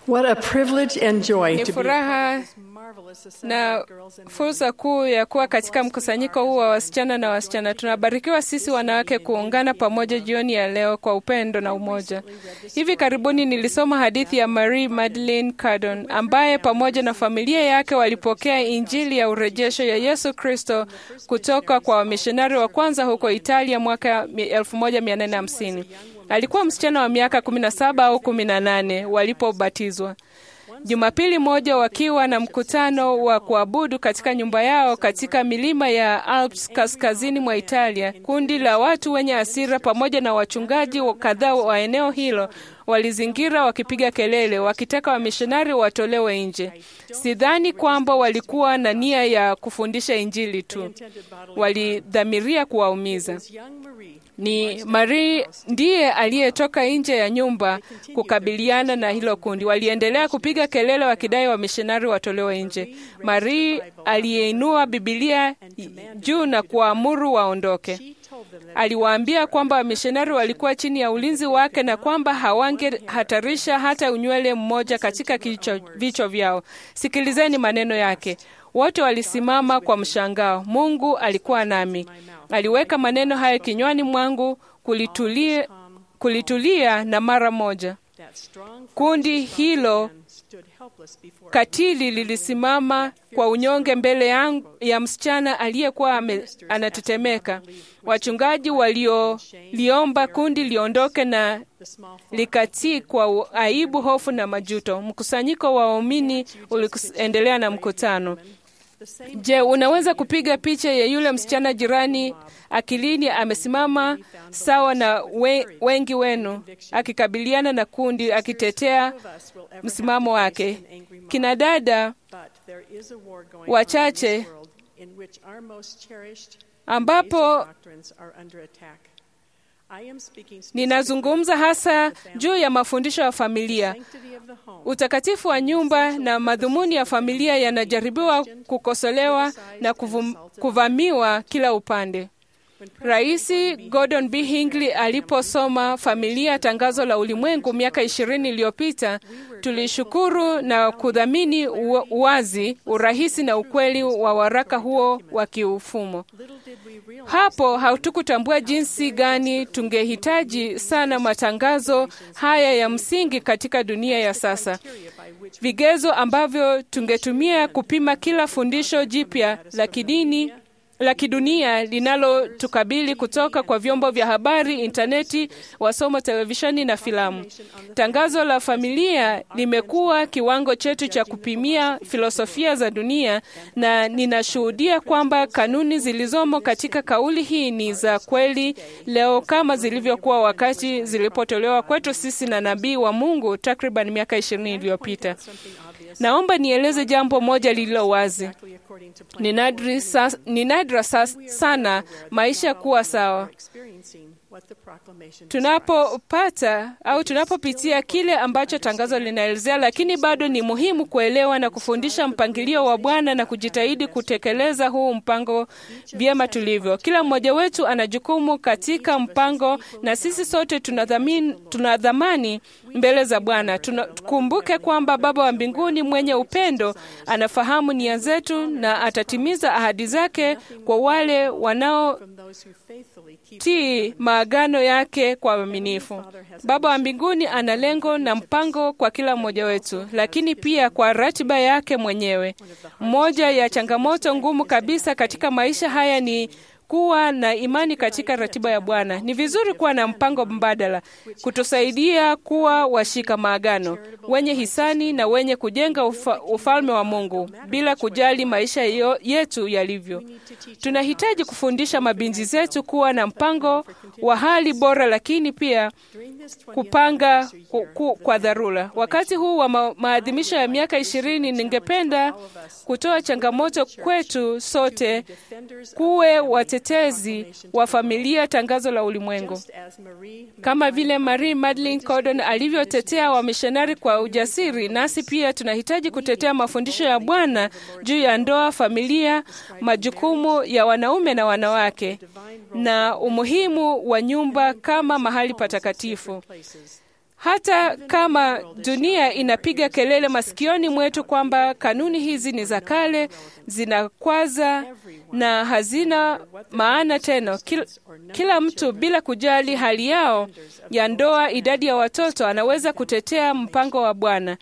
What a privilege and joy Ni to be furaha na fursa kuu ya kuwa katika mkusanyiko huu wa wasichana na wasichana. Tunabarikiwa sisi wanawake kuungana pamoja jioni ya leo kwa upendo na umoja. Hivi karibuni nilisoma hadithi ya Marie Madeleine Cardon ambaye pamoja na familia yake walipokea Injili ya urejesho ya Yesu Kristo kutoka kwa wamishonari wa kwanza huko Italia mwaka 1850. Alikuwa msichana wa miaka 17 au 18 walipobatizwa. Jumapili moja wakiwa na mkutano wa kuabudu katika nyumba yao katika milima ya Alps kaskazini mwa Italia, kundi la watu wenye hasira pamoja na wachungaji kadhaa wa eneo hilo walizingira wakipiga kelele wakitaka wamishonari watolewe nje. Sidhani kwamba walikuwa na nia ya kufundisha Injili tu, walidhamiria kuwaumiza. Ni Marie ndiye aliyetoka nje ya nyumba kukabiliana na hilo kundi. Waliendelea kupiga kelele wakidai wamishonari watolewe nje. Marie aliyeinua Bibilia juu na kuwaamuru waondoke. Aliwaambia kwamba wamishonari walikuwa chini ya ulinzi wake na kwamba hawangehatarisha hata unywele mmoja katika vichwa vyao. Sikilizeni maneno yake. Wote walisimama kwa mshangao. Mungu alikuwa nami, aliweka maneno hayo kinywani mwangu, kulitulia, kulitulia na mara moja kundi hilo katili lilisimama kwa unyonge mbele yangu, ya msichana aliyekuwa anatetemeka. Wachungaji walioliomba kundi liondoke na likatii kwa aibu, hofu na majuto. Mkusanyiko wa waumini uliendelea na mkutano. Je, unaweza kupiga picha ya yule msichana jirani akilini amesimama sawa na we, wengi wenu akikabiliana na kundi akitetea msimamo wake. Kina dada wachache ambapo ninazungumza hasa juu ya mafundisho ya familia. Utakatifu wa nyumba na madhumuni ya familia yanajaribiwa kukosolewa na kuvum, kuvamiwa kila upande. Rais Gordon B. Hinckley aliposoma Familia, tangazo la ulimwengu miaka ishirini iliyopita, tulishukuru na kudhamini uwazi, urahisi na ukweli wa waraka huo wa kiufumo. Hapo hatukutambua jinsi gani tungehitaji sana matangazo haya ya msingi katika dunia ya sasa, vigezo ambavyo tungetumia kupima kila fundisho jipya la kidini la kidunia linalotukabili kutoka kwa vyombo vya habari, intaneti, wasomo, televisheni na filamu. Tangazo la familia limekuwa kiwango chetu cha kupimia filosofia za dunia, na ninashuhudia kwamba kanuni zilizomo katika kauli hii ni za kweli leo kama zilivyokuwa wakati zilipotolewa kwetu sisi na nabii wa Mungu takriban miaka ishirini iliyopita. Naomba nieleze jambo moja lililo wazi. Ni nadra sa, ni nadra sa, sana maisha kuwa sawa tunapopata au tunapopitia kile ambacho tangazo linaelezea, lakini bado ni muhimu kuelewa na kufundisha mpangilio wa Bwana na kujitahidi kutekeleza huu mpango vyema tulivyo. Kila mmoja wetu ana jukumu katika mpango, na sisi sote tuna dhamani mbele za Bwana. Tukumbuke kwamba Baba wa mbinguni mwenye upendo anafahamu nia zetu na atatimiza ahadi zake kwa wale wanaotii maagano yake kwa uaminifu. Baba wa mbinguni ana lengo na mpango kwa kila mmoja wetu, lakini pia kwa ratiba yake mwenyewe. Moja ya changamoto ngumu kabisa katika maisha haya ni kuwa na imani katika ratiba ya Bwana. Ni vizuri kuwa na mpango mbadala kutusaidia kuwa washika maagano, wenye hisani na wenye kujenga ufa, ufalme wa Mungu bila kujali maisha yo, yetu yalivyo. Tunahitaji kufundisha mabinti zetu kuwa na mpango wa hali bora, lakini pia kupanga ku, ku, kwa dharura. Wakati huu wa ma, maadhimisho ya miaka ishirini, ningependa kutoa changamoto kwetu sote kuwe watetezi wa familia, tangazo la ulimwengu, kama vile Marie Madeleine Cardon alivyotetea wamishonari kwa ujasiri. Nasi pia tunahitaji kutetea mafundisho ya Bwana juu ya ndoa, familia, majukumu ya wanaume na wanawake na umuhimu wa nyumba kama mahali patakatifu. hata kama dunia inapiga kelele masikioni mwetu kwamba kanuni hizi ni za kale, zinakwaza na hazina maana tena. Kila, kila mtu bila kujali hali yao ya ndoa, idadi ya watoto, anaweza kutetea mpango wa Bwana.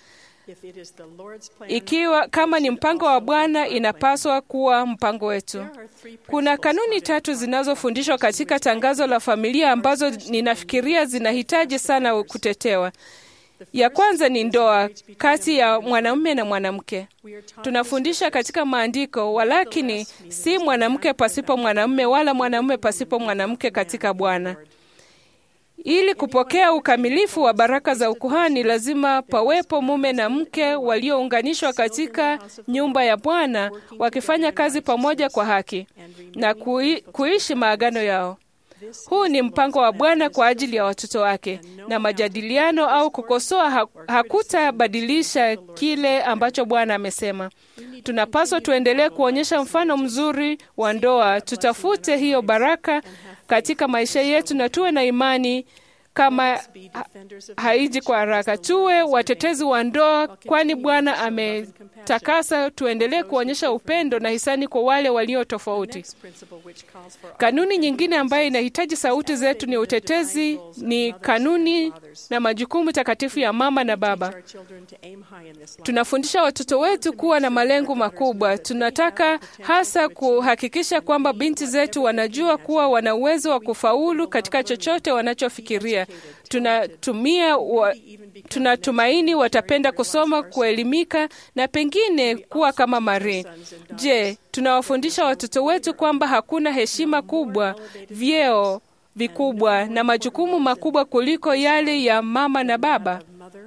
Ikiwa kama ni mpango wa Bwana, inapaswa kuwa mpango wetu. Kuna kanuni tatu zinazofundishwa katika tangazo la familia ambazo ninafikiria zinahitaji sana kutetewa. Ya kwanza ni ndoa kati ya mwanamume na mwanamke. Tunafundisha katika maandiko, walakini si mwanamke pasipo mwanamume wala mwanamume pasipo mwanamke katika Bwana. Ili kupokea ukamilifu wa baraka za ukuhani, lazima pawepo mume na mke waliounganishwa katika nyumba ya Bwana, wakifanya kazi pamoja kwa haki na kui, kuishi maagano yao. Huu ni mpango wa Bwana kwa ajili ya watoto wake, na majadiliano au kukosoa hakutabadilisha kile ambacho Bwana amesema. Tunapaswa tuendelee kuonyesha mfano mzuri wa ndoa, tutafute hiyo baraka katika maisha yetu na tuwe na imani kama ha haiji kwa haraka. Tuwe watetezi wa ndoa, kwani Bwana ametakasa. Tuendelee kuonyesha upendo na hisani kwa wale walio tofauti. Kanuni nyingine ambayo inahitaji sauti zetu ni utetezi, ni kanuni na majukumu takatifu ya mama na baba. Tunafundisha watoto wetu kuwa na malengo makubwa. Tunataka hasa kuhakikisha kwamba binti zetu wanajua kuwa wana uwezo wa kufaulu katika chochote wanachofikiria. Tunatumia wa, tunatumaini watapenda kusoma, kuelimika na pengine kuwa kama Marie. Je, tunawafundisha watoto wetu kwamba hakuna heshima kubwa, vyeo vikubwa na majukumu makubwa kuliko yale ya mama na baba?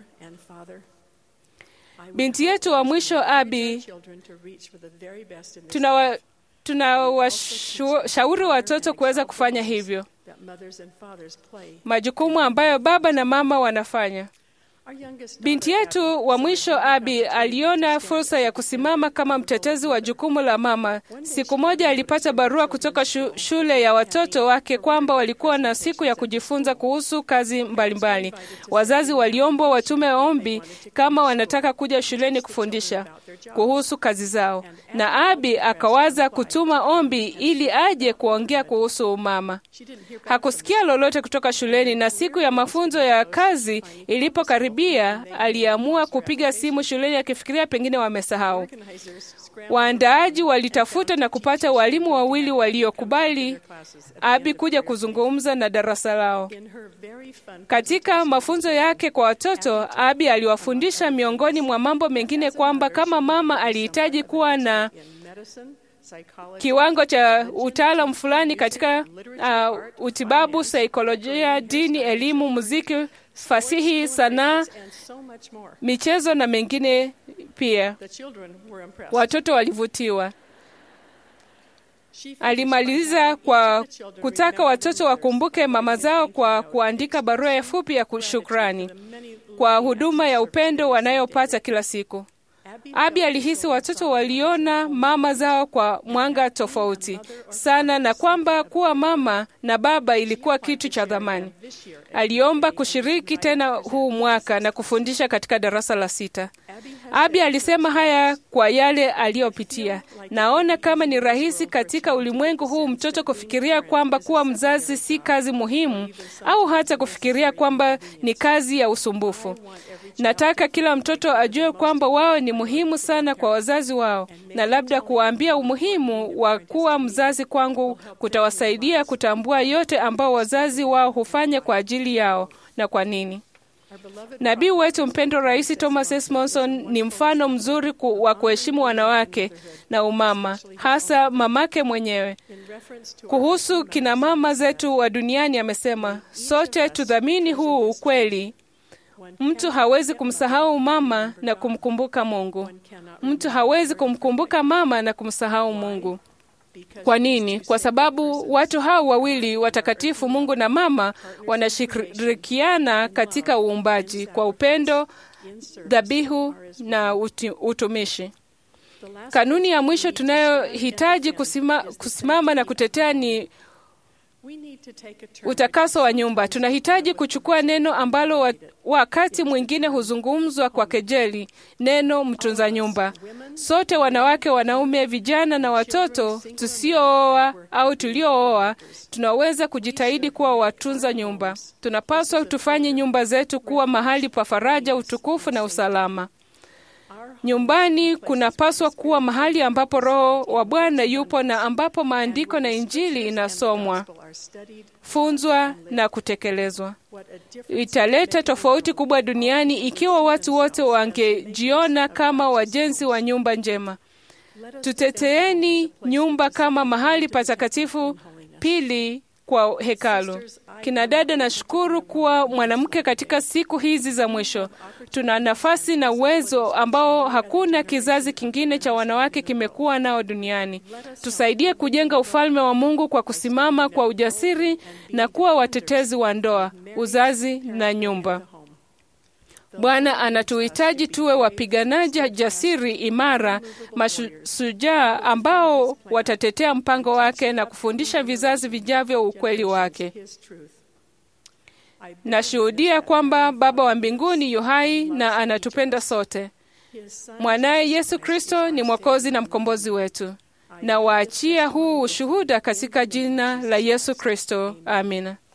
Binti yetu wa mwisho Abi, tunawa tunawashauri watoto kuweza kufanya hivyo, majukumu ambayo baba na mama wanafanya. Binti yetu wa mwisho Abi aliona fursa ya kusimama kama mtetezi wa jukumu la mama. Siku moja alipata barua kutoka shu, shule ya watoto wake kwamba walikuwa na siku ya kujifunza kuhusu kazi mbalimbali mbali. Wazazi waliombwa watume ombi kama wanataka kuja shuleni kufundisha kuhusu kazi zao, na Abi akawaza kutuma ombi ili aje kuongea kuhusu umama. Hakusikia lolote kutoka shuleni, na siku ya mafunzo ya kazi ilipokaribia, aliamua kupiga simu shuleni akifikiria pengine wamesahau. Waandaaji walitafuta na kupata walimu wawili waliokubali Abi kuja kuzungumza na darasa lao. Katika mafunzo yake kwa watoto, Abi aliwafundisha miongoni mwa mambo mengine kwamba kama mama alihitaji kuwa na kiwango cha utaalamu fulani katika uh, utibabu, saikolojia, dini, elimu, muziki, fasihi, sanaa, michezo na mengine pia. Watoto walivutiwa. Alimaliza kwa kutaka watoto wakumbuke mama zao kwa kuandika barua fupi ya shukrani kwa huduma ya upendo wanayopata kila siku. Abi alihisi watoto waliona mama zao kwa mwanga tofauti sana na kwamba kuwa mama na baba ilikuwa kitu cha dhamani. Aliomba kushiriki tena huu mwaka na kufundisha katika darasa la sita. Abi alisema haya kwa yale aliyopitia. Naona kama ni rahisi katika ulimwengu huu mtoto kufikiria kwamba kuwa mzazi si kazi muhimu au hata kufikiria kwamba ni kazi ya usumbufu. Nataka kila mtoto ajue kwamba wao ni muhimu sana kwa wazazi wao, na labda kuwaambia umuhimu wa kuwa mzazi kwangu kutawasaidia kutambua yote ambao wazazi wao hufanya kwa ajili yao na kwa nini. Nabii wetu mpendwa Rais Thomas S. Monson ni mfano mzuri ku, wa kuheshimu wanawake na umama, hasa mamake mwenyewe. Kuhusu kina mama zetu wa duniani amesema, sote tudhamini huu ukweli. Mtu hawezi kumsahau mama na kumkumbuka Mungu. Mtu hawezi kumkumbuka mama na kumsahau Mungu. Kwa nini? Kwa sababu watu hao wawili watakatifu, Mungu na mama, wanashirikiana katika uumbaji kwa upendo, dhabihu na uti, utumishi. Kanuni ya mwisho tunayohitaji kusima, kusimama na kutetea ni Utakaso wa nyumba. Tunahitaji kuchukua neno ambalo wa, wakati mwingine huzungumzwa kwa kejeli, neno mtunza nyumba. Sote wanawake, wanaume, vijana na watoto tusiooa au tuliooa, tunaweza kujitahidi kuwa watunza nyumba. Tunapaswa tufanye nyumba zetu kuwa mahali pa faraja, utukufu na usalama. Nyumbani kunapaswa kuwa mahali ambapo Roho wa Bwana yupo na ambapo maandiko na Injili inasomwa, funzwa na kutekelezwa. Italeta tofauti kubwa duniani ikiwa watu wote wangejiona kama wajenzi wa nyumba njema. Tuteteeni nyumba kama mahali patakatifu pili kwa hekalu. Kina dada, nashukuru kuwa mwanamke katika siku hizi za mwisho. Tuna nafasi na uwezo ambao hakuna kizazi kingine cha wanawake kimekuwa nao duniani. Tusaidie kujenga ufalme wa Mungu kwa kusimama kwa ujasiri na kuwa watetezi wa ndoa, uzazi na nyumba. Bwana anatuhitaji tuwe wapiganaji jasiri, imara, mashujaa ambao watatetea mpango wake na kufundisha vizazi vijavyo ukweli wake. Nashuhudia kwamba Baba wa mbinguni yu hai na anatupenda sote. Mwanaye Yesu Kristo ni Mwokozi na mkombozi wetu. Na waachia huu ushuhuda katika jina la Yesu Kristo. Amina.